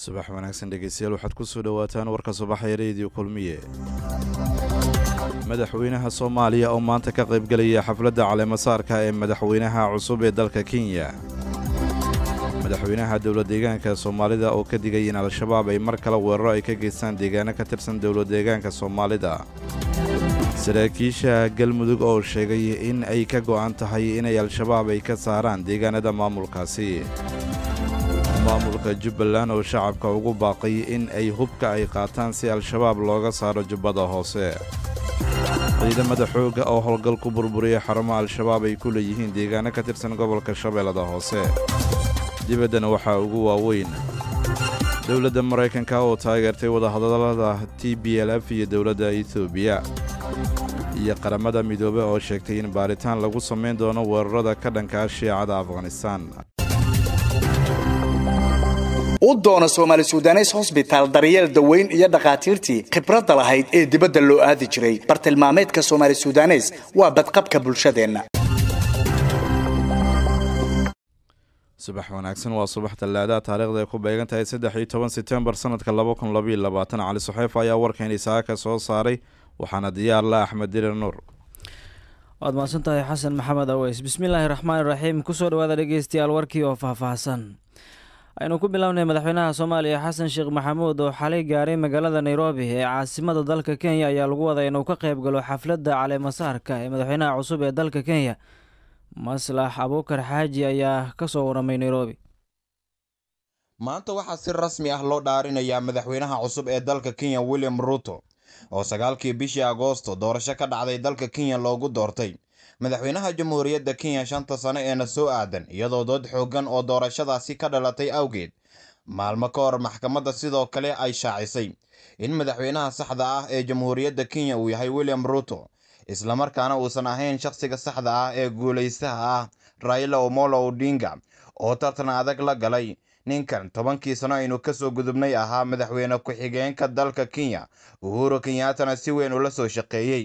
subax wanaagsan dhegeystayaal waxaad ku soo dhowaataan warka subaxee reediyo kulmiye madaxweynaha soomaaliya oo maanta ka qaybgelaya xafladda caleemasaarka ee madaxweynaha cusub ee dalka kenya madaxweynaha dowladdeegaanka soomaalida oo ka digay in al-shabaab ay mar kale weeraro ay ka geystaan deegaano ka tirsan dowladdeegaanka soomaalida saraakiisha galmudug oo sheegay in ay ka go'an tahay inay al-shabaab ay ka saaraan deegaanada maamulkaasi maamulka jubbaland oo shacabka ugu baaqay in ay hubka ay qaataan si al-shabaab looga saaro jubbada hoose ciidamada xoogga oo howlgal ku burburiyay xarumo al-shabaab ay ku leeyihiin deegaano ka tirsan gobolka shabeellada hoose dibaddana waxaa ugu waaweyn dowladda maraykanka oo taageertay wadahadallada t b l f iyo dowladda etoobiya iyo qaramada midoobe oo sheegtay in baaritaan lagu samayn doono weerarada ka dhankaa shiicada afghanistaan u doona soomaali sudanes hosbitaal daryeel daweyn iyo dhakhaatiirtii khibradda lahayd ee dibadda loo aadi jiray bartilmaameedka soomaali sudanes waa badqabka bulshadeenna subax wanaagsan waa subax tallaadaha taarikhda ay ku beegan tahay saddex iyo toban setembar sanadka laba kun labaiyo labaatan cali suxeef ayaa warkeeni saaka soo saaray waxaana diyaar la axmed dirir nuur waad mahadsan tahay xasan maxamed aweys bismillaahi raxmaani raxiim kusoo dhawaada dhegeystayaal warkii oo faahfaahsan aynu ku bilownay madaxweynaha soomaaliya xasan sheekh maxamuud oo xalay gaaray magaalada nairobi ee caasimada dalka kenya ayaa lagu waday inuu ka qayb galo xafladda caleemasaarka ee madaxweynaha cusub ee dalka kenya maslax abuukar xaaji ayaa kasoo waramay nairobi maanta waxaa si rasmi ah loo dhaarinayaa madaxweynaha cusub ee dalka kenya william ruto oo sagaalkii bishii agoosto doorasho ka dhacday dalka kenya loogu doortay madaxweynaha jamhuuriyadda kenya shanta sano eena soo aadan iyadoo dood xooggan oo doorashadaasi ka dhalatay awgeed maalmo ka hor maxkamadda sidoo kale ay shaacisay in madaxweynaha saxda ah ee jamhuuriyadda kenya uu yahay william ruto islamarkaana uusan ahayn shakhsiga saxda ah ee guulaystaha ah raila omolo odinga oo tartan adag la galay ninkan tobankii sano aynu kasoo gudubnay ahaa madaxweyne ku-xigeenka dalka kenya uhuru kenyaatana si weyn ula soo shaqeeyey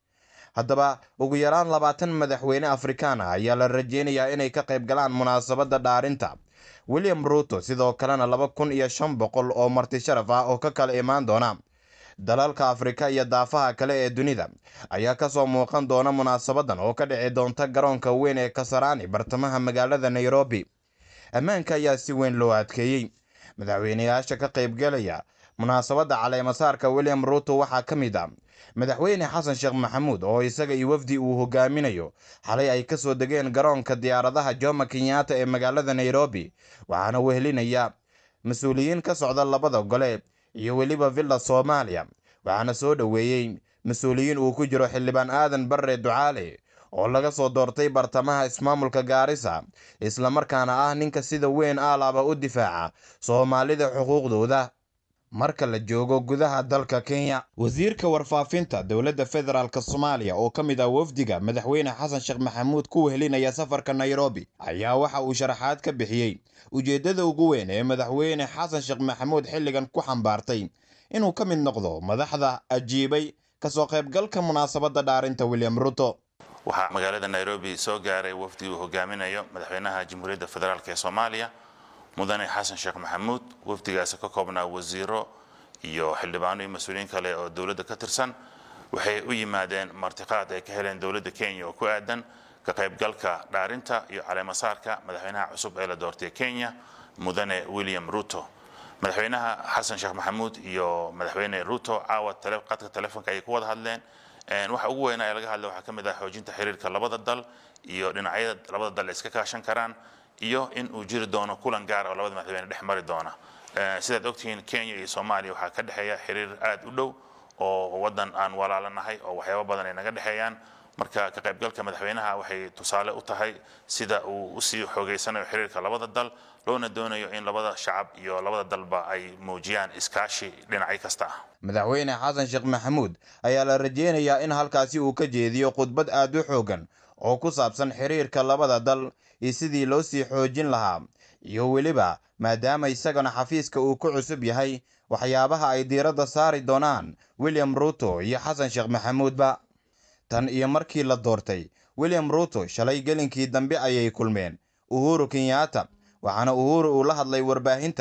haddaba ugu yaraan labaatan madaxweyne afrikaan ah ayaa la rajeynayaa inay ka qayb galaan munaasabadda dhaarinta william ruto sidoo kalena laba kun iyo shan boqol oo marti sharaf ah oo ka kala imaan doona dalalka afrika iyo daafaha kale ee dunida ayaa kasoo muuqan doona munaasabadan oo ka dhici doonta garoonka weyn ee kasaraani bartamaha magaalada nairobi ammaanka ayaa si weyn loo adkeeyey madaxweyneyaasha ka qaybgalaya munaasabadda caleemasaarka william ruto waxaa ka mid a madaxweyne xasan sheekh maxamuud oo isaga iyo wafdi uu hogaaminayo xalay ay kasoo degeen garoonka diyaaradaha jomo kenyaata ee magaalada nairobi waxaana wehelinaya mas-uuliyiin ka socda labada gole iyo weliba villa soomaaliya waxaana soo dhoweeyey mas-uuliyiin uu ku jiro xildhibaan aadan barre ducaale oo laga soo doortay bartamaha ismaamulka gaarisa islamarkaana ah ninka sida weyn aalaaba u difaaca soomaalida xuquuqdooda marka la joogo gudaha dalka kenya wasiirka warfaafinta dowladda federaalk soomaaliya oo ka mid ah wafdiga madaxweyne xasan sheekh maxamuud ku wehelinaya safarka nairobi ayaa waxa uu sharaxaad ka bixiyey ujeeddada ugu weyn ee madaxweyne xasan sheekh maxamuud xilligan ku xambaartay inuu ka mid noqdo madaxda ajiibay kasoo qaybgalka munaasabadda dhaarinta william ruto waxaa magaalada nairobi soo gaaray wafdi uu hogaaminayo madaxweynaha jamhuuriyadda federaalk ee soomaaliya mudane xasan sheekh maxamuud wafdigaasi ka koobnaa wasiiro iyo xildhibaano iyo mas-uuliyiin kale oo dowladda ka tirsan waxay u yimaadeen martiqaad ay ka heleen dowladda kenya oo ku aadan ka qaybgalka dhaarinta iyo caleemasaarka madaxweynaha cusub ee la doortay kenya mudane william ruto madaxweynaha xasan sheekh maxamuud iyo madaxweyne ruto caawa qadka telefonka ayay ku wada hadleen waxa ugu weynaa ee laga hadlay waxaa ka mid ah xoojinta xiriirka labada dal iyo dhinacyada labada dal iska kaashan karaan iyo in uu jiri doono kulan gaar oo labada madaxweyne dhex mari doona sidaad ogtihiin kenya iyo soomaaliya waxaa ka dhexeeya xiriir aad u dhow oo wadan aan walaalanahay oo waxyaabo badan ay naga dhexeeyaan marka ka qaybgalka madaxweynaha waxay tusaale u tahay sida uu usii xoogeysanayo xiriirka labada dal loona doonayo in labada shacab iyo labada dalba ay muujiyaan iskaashi dhinacyo kasta ah madaxweyne xasan sheekh maxamuud ayaa la rajeynayaa in halkaasi uu ka jeediyo khudbad aad u xoogan oo ku saabsan xiriirka labada dal iyo sidii loo sii xoojin lahaa iyo weliba maadaama isagana xafiiska uu ku cusub yahay waxyaabaha ay diiradda saari doonaan william ruto iyo xasan sheekh maxamuudba tan iyo markii la doortay william ruto shalay gelinkii dambe ayay kulmeen uhuru kenyaata waxaana uhuru uu la hadlay warbaahinta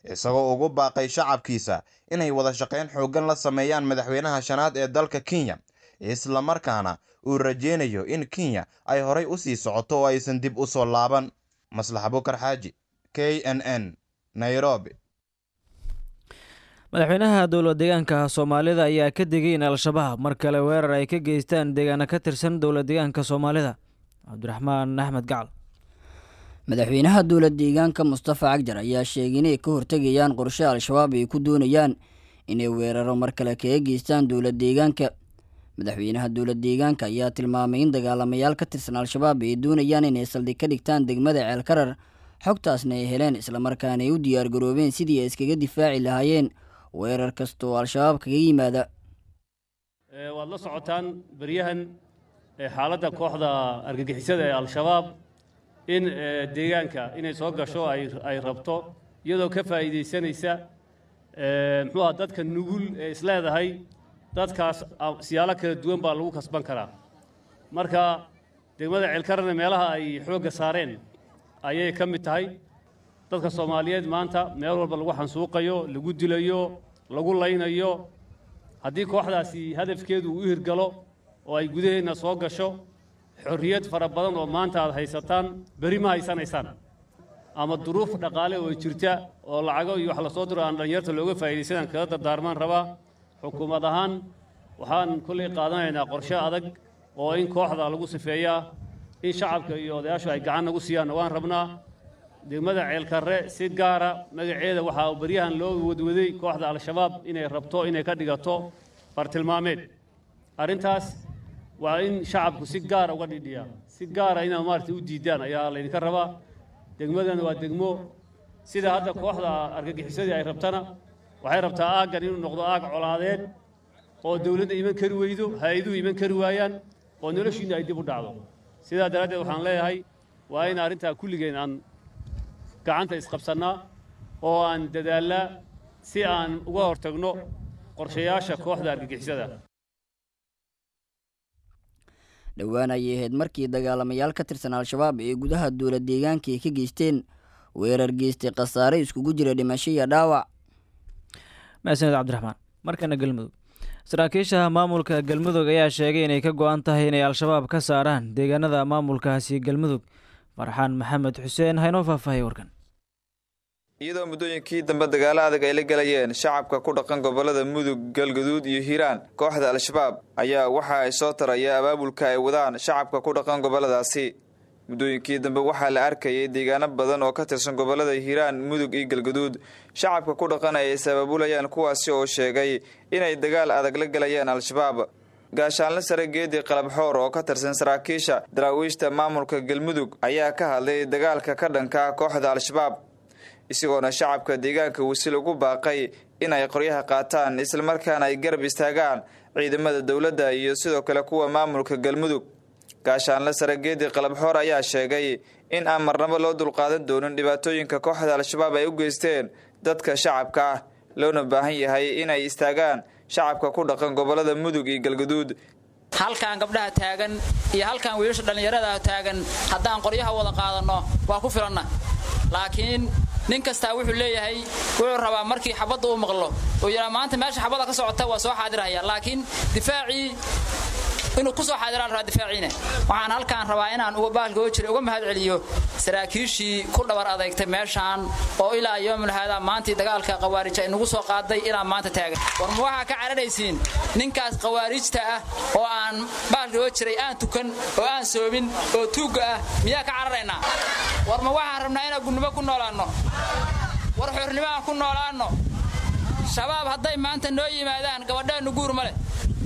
isagoo ugu baaqay shacabkiisa inay wada shaqayn xooggan la sameeyaan madaxweynaha shanaad ee dalka kenya islamarkaana uu rajeynayo in kenya ay horay u sii socoto oo aysan dib u soo laaban maslax bukar xaaji k n n nairobi madaxweynaha dowlad deegaanka soomaalida ayaa ka digay in al-shabaab mar kale weerar ay ka geystaan deegaano ka tirsan dowlad deegaanka soomaalida cabdiraxmaan axmed gacal madaxweynaha dowlad deegaanka mustafa cagjar ayaa sheegay inay ka hortegayaan qorshe al-shabaab ay ku doonayaan inay weeraro mar kale kaga geystaan dowlad deegaanka madaxweynaha dowlad deegaanka ayaa tilmaamay in dagaalamayaal ka tirsan al-shabaab ay doonayaan inay saldhig ka dhigtaan degmada ceelkarar xogtaasna ay heleen islamarkaana ay u diyaargaroobeen sidii ay iskaga difaaci lahaayeen weerar kasta oo al-shabaab kaga yimaada waad la socotaan beryahan xaaladda kooxda argagixisada ee al-shabaab in deegaanka inay soo gasho ay rabto iyadoo ka faa'iidaysanaysa muxuu aha dadka nugul ee isleedahay dadkaas siyaalo kala duwan baa lagu kasban karaa marka degmada ceelkarana meelaha ay xoogga saareen ayay ka mid tahay dadka soomaaliyeed maanta meel walba lagu xansuuqayo lagu dilayo lagu laynayo haddii kooxdaasi hadafkeedu uu u hirgalo oo ay gudaheenna soo gasho xorriyad fara badan oo maanta aad haysataan beri ma haysanaysaan ama duruuf dhaqaale oo jirta oo lacago iyo wax lasoo diro aan dhallinyarta looga faa'iidaysanaan kaga dardaarmaan rabaa xukuumad ahaan waxaan kollay qaadanaynaa qorshe adag oo in kooxda lagu sifeeyaa in shacabka iyo odayaashu ay gacan nagu siiyaanna waan rabnaa degmada ceelkarre si gaara magaceeda waxaa baryahan loo wadwaday kooxda al-shabaab inay rabto inay ka dhigato bartilmaameed arrintaas waa in shacabku si gaara uga dhidhiyaa si gaara inaad maaragtay u diidaan ayaa laydinka rabaa degmadana waa degmo sida hadda kooxda argagixisadii ay rabtana waxay rabtaa aaggan inuu noqdo aag colaadeed oo dowladda iman kari weydo hay-aduhu iman kari waayaan oo noloshiinna ay dib u dhacdo sidaa daraaddeed waxaan leeyahay waa in arrintaa kulligeen aan gacanta isqabsannaa oo aan dadaallaa si aan uga hortagno qorshayaasha kooxda argagixisada dhowaan ayay ahayd markii dagaalamayaal ka tirsan al-shabaab ee gudaha dowlad deegaanka ay ka geysteen weerar geystay khasaare iskugu jira dhimasho iyo dhaawac mahadsaned cabdiraxmaan markana galmudug saraakiisha maamulka galmudug ayaa sheegay inay ka go-an tahay inay al-shabaab ka saaraan deegaanada maamulkaasi galmudug farxaan maxamed xuseen haynoo faahfaahiy warkan iyadoo muddooyinkii dambe dagaalo adag ay la galayeen shacabka ku dhaqan gobolada mudug galgaduud iyo hiiraan kooxda al-shabaab ayaa waxa ay soo taraya abaabulka ay wadaan shacabka ku dhaqan goboladaasi muddooyinkii dambe waxaa la arkayay deegaano badan oo ka tirsan gobolada hiiraan mudug iyo galgaduud shacabka ku dhaqan ay is abaabulayaan kuwaasi oo sheegay inay dagaal adag la galayeen al-shabaab gaashaanle sare geedi qalabxoor oo ka tirsan saraakiisha daraawiishta maamulka galmudug ayaa ka hadlay dagaalka ka dhanka kooxda al-shabaab isagoona shacabka deegaanka wasil ugu baaqay inay qoryaha qaataan islamarkaana ay garab istaagaan ciidamada dowladda iyo sidoo kale kuwa maamulka galmudug gaashaanle sare geedi qalabxoor ayaa sheegay in aan marnabo loo dulqaadan doonin dhibaatooyinka kooxda al-shabaab ay u geysteen dadka shacabka ah loona baahan yahay inay istaagaan shacabka ku dhaqan gobolada mudug iyo galgaduud halkaan gabdhaha taagan iyo halkaan wiilasha dhallinyarada taagan haddaan qoryaha wada qaadanno waa ku filanna laakiin nin kastaa wuxuu leeyahay wuxuu rabaa markii xabadda uu maqlo uu yidhaa maanta meesha xabadda ka socota waa soo xaadirhaya laakiin difaacii inuu ku soo xaadiraan rabaa difaaciina waxaan halkaan rabaa inaan uga baalkoo jira uga mahad celiyo saraakiishii ku dhabar adeegtay meeshaan oo ilaa yoomul haadaa maantii dagaalka khawaarij ay nagu soo qaaday ilaa maanta taagan war ma waxaa ka cararaysiin ninkaas khawaarijta ah oo aan baalkoo jiray aan tukan oo aan soomin oo tuugga ah miyaa ka cararaynaa war ma waxaan rabnaa inaan gunnimo ku noolaanno war xornimo aan ku noolaanno shabaab hadday maanta noo yimaadaan gabadheennu guur ma leh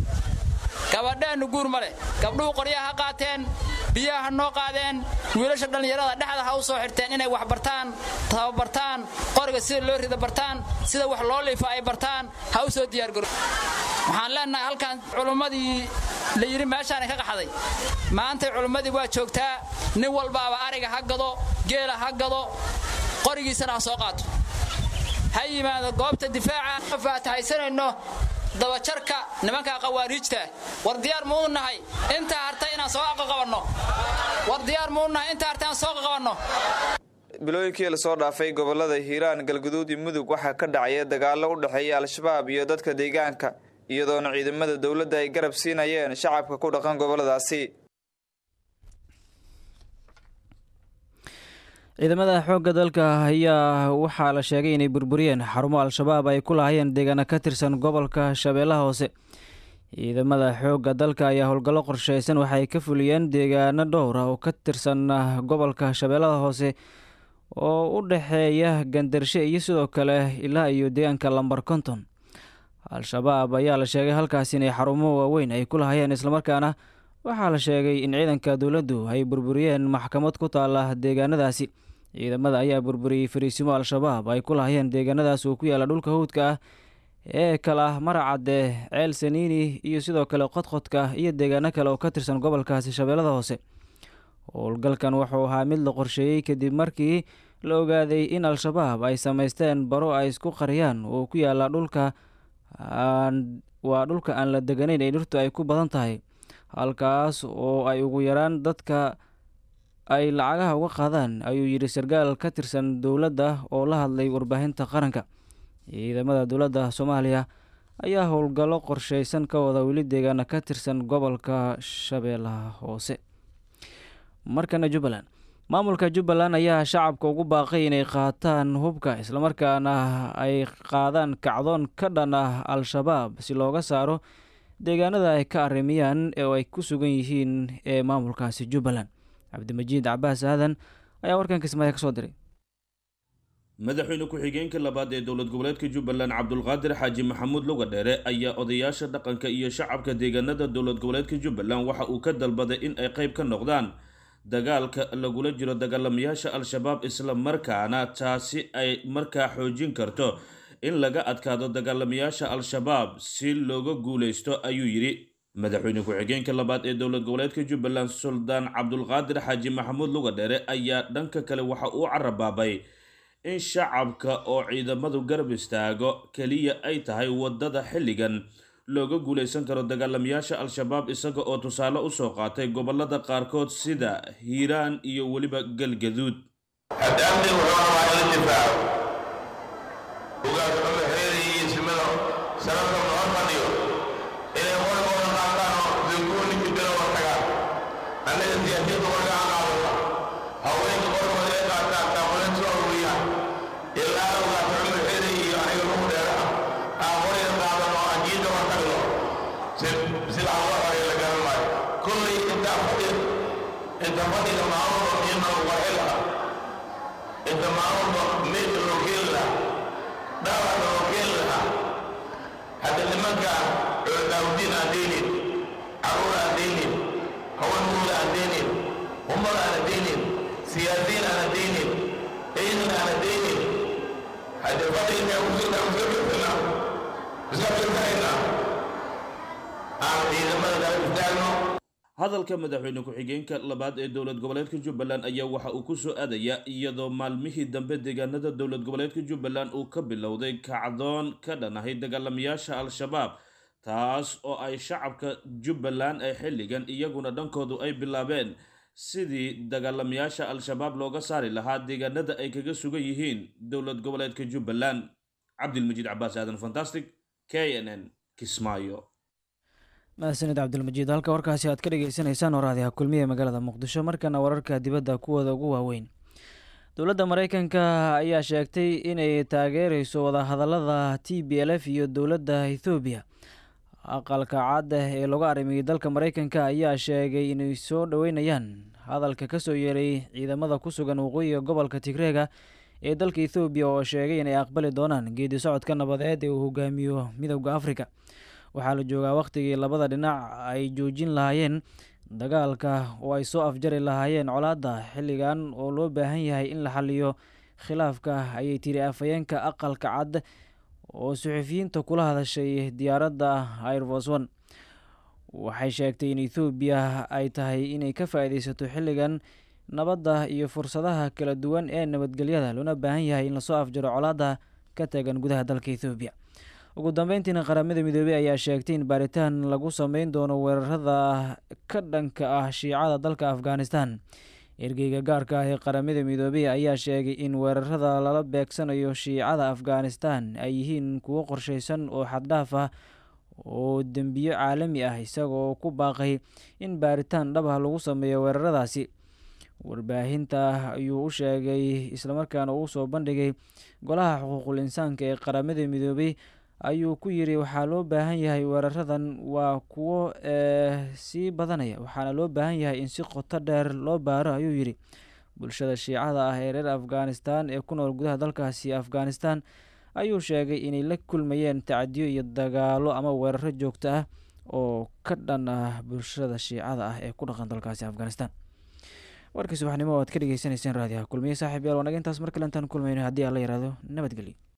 gabadheennu guur ma leh gabdhuhu qoryaha ha qaateen biyaha ha noo qaadeen wiilasha dhallinyarada dhexda ha u soo xirteen inay wax bartaan tababartaan qoriga sida loo rida bartaan sida wax loo liifa ay bartaan ha u soo diyaargaro waxaan leenahay halkaan culummadii la yidhi meeshaana ka qaxday maantay culummadii waa joogtaa nin walbaaba ariga ha gado geela ha gado qorigiisana ha soo qaato ha yimaado goobta difaaca faatahaysanayno dabajarka nimanka khawaariijta war diyaar muu nahay intaa hartay inaan soo aqaqabanno war diyaar muu nahay intaa hartay aan soo qaqabanno bilooyinkii lasoo dhaafay gobolada hiiraan galguduud iyo mudug waxaa ka dhacaya dagaalo u dhexeeya al-shabaab iyo dadka deegaanka iyadoona ciidamada dowladda ay garab siinayeen shacabka ku dhaqan goboladaasi ciidamada xoogga dalka ayaa waxaa la sheegay inay burburiyeen xarumo al-shabaab ay ku lahaayeen deegaana ka tirsan gobolka shabeellaha hoose ciidamada xoogga dalka ayaa howlgallo qorsheysan waxay ka fuliyeen deegaano dhowr ah oo ka tirsan gobolka shabeellada hoose oo u dhexeeya gandarshe iyo sidoo kale ilaa iyo deegaanka lambar konton al-shabaab ayaa la sheegay halkaas inay xarumo waaweyn ay ku lahaayeen islamarkaana waxaa la sheegay in ciidanka dowladdu ay burburiyeen maxkamad ku taala deegaanadaasi ciidamada ayaa burburiyey fariisimo al-shabaab ay ku lahaayeen deegaanadaas oo ku yaala dhulka hawdka ah ee kale ah maracadde ceel saniini iyo sidoo kale qodqodka iyo deegaano kale oo ka tirsan gobolkaasi shabeellada hoose howlgalkan wuxuu ahaa mid la qorsheeyey kadib markii la ogaaday in al-shabaab ay samaysteen baro ay isku qariyaan oo ku yaala dhulka waa dhulka aan la deganayn ee dhirtu ay ku badan tahay halkaas oo ay ugu yaraan dadka ay lacagaha uga qaadaan ayuu yidhi sarkaal ka tirsan dowladda oo la hadlay warbaahinta qaranka ciidamada dowladda soomaaliya ayaa howlgallo qorsheysan ka wada weli deegaana ka tirsan gobolka shabeellaha hoose markana jubbaland maamulka jubbaland ayaa shacabka ugu baaqay inay qaataan hubka islamarkaana ay qaadaan kacdoon ka dhan ah al-shabaab si looga saaro deegaanada ay ka arrimiyaan oo ay ku sugan yihiin ee maamulkaasi jubbaland cabdimajiid cabaas aadan ayaa warkan kismaayo ka soo diray madaxweyne ku-xigeenka labaad ee dowlad goboleedka jubbaland cabdulqaadir xaaji maxamuud luga dheere ayaa odayaasha dhaqanka iyo shacabka deegaanada dowlad goboleedka jubbaland waxa uu ka dalbaday in ay qayb ka noqdaan dagaalka lagula jiro dagaalamayaasha al-shabaab isla markaana taasi ay markaa xoojin karto in laga adkaado dagaalamayaasha al-shabaab si looga guuleysto ayuu yidhi madaxweyne ku-xigeenka labaad ee dowlad goboleedka jubbaland suldaan cabdulqaadir xaaji maxamuud luga dheere ayaa dhanka kale waxa uu carabaabay in shacabka oo ciidamadu garab istaago keliya ay tahay waddada xilligan looga guuleysan karo dagaalamayaasha al-shabaab isaga oo tusaale usoo qaatay gobolada qaarkood sida hiiraan iyo weliba galgaduud hadalka madaxweyne ku-xigeenka labaad ee dowlad goboleedka jubbaland ayaa waxa uu kusoo aadaya iyadoo maalmihii dambe deegaanada dowlad goboleedka jubbaland uu ka bilowday kacdoon ka dhanahay dagaalamayaasha al-shabaab taas oo ay shacabka jubbaland ay xilligan iyaguna dhankoodu ay bilaabeen sidii dagaalamayaasha al-shabaab looga saari lahaa deegaanada ay kaga sugan yihiin dowlad goboleedka jubbaland cabdilmajiid cabaas aadan fantastic k n n kismaayo mahadsanid cabdilmajiid halka warkaasi aad ka dhegeysaneysaan waraadiha kulmiye magaalada muqdisho markana wararka dibadda kuwooda ugu waaweyn dowladda mareykanka ayaa sheegtay inay taageereyso wadahadalada t b l f iyo dowladda ethoobiya aqalka cadda ee lagu arrimiyey dalka mareykanka ayaa sheegay inay soo dhoweynayaan hadalka kasoo yeeray ciidamada ku sugan waqooyiga gobolka tigreega ee dalka ethoobiya oo sheegay inay aqbali doonaan geedi socodka nabadeed ee uu hogaamiyo midowda afrika waxaa la joogaa wakhtigii labada dhinac ay joojin lahaayeen dagaalka oo ay soo afjari lahaayeen colaadda xilligan oo loo baahan yahay in la xaliyo khilaafka ayay tiri afhayeenka aqalka cad oo suxufiyiinta kula hadashay diyaaradda airfos one waxay sheegtay in ethoobiya ay tahay inay ka faa-ideysato xilligan nabadda iyo fursadaha kala duwan ee nabadgelyada loona baahan yahay in lasoo afjaro colaadda ka tagan gudaha dalka ethoobiya ugu dambeyntiina qaramada midoobey ayaa sheegtay in baaritaan lagu sameyn doono weerarada ka dhanka ah shiicada dalka afghanistan ergeyga gaarka ah ee qaramada midoobey ayaa sheegay in weerarada lala beegsanayo shiicada afghanistan ay yihiin kuwo qorsheysan oo xaddhaaf ah oo dembiyo caalami ah isagoo ku baaqay in baaritaan dhab ah lagu sameeyo weeraradaasi warbaahinta ayuu u sheegay islamarkaana uu soo bandhigay golaha xuquuqul insaanka ee qaramada midoobey ayuu ku yiri waxaa loo baahan yahay weeraradan waa kuwo sii badanaya waxaana loo baahan yahay in si qoto dheer loo baaro ayuu yidhi bulshada shiicada ah ee reer afghanistan ee ku nool gudaha dalkaasi afghanistan ayuu sheegay inay la kulmayeen tacadiyo iyo dagaalo ama weeraro joogto ah oo ka dhan ah bulshada shiicada ah ee ku dhaqan dalkaasi afghanistan warkii subaxnimo o aad ka dhegeysanayseen raadiyaha kulmiye saaxiib yaal wanaga intaas mar kale intaan kulmayno haddii aan la yihahdo nabadgelyo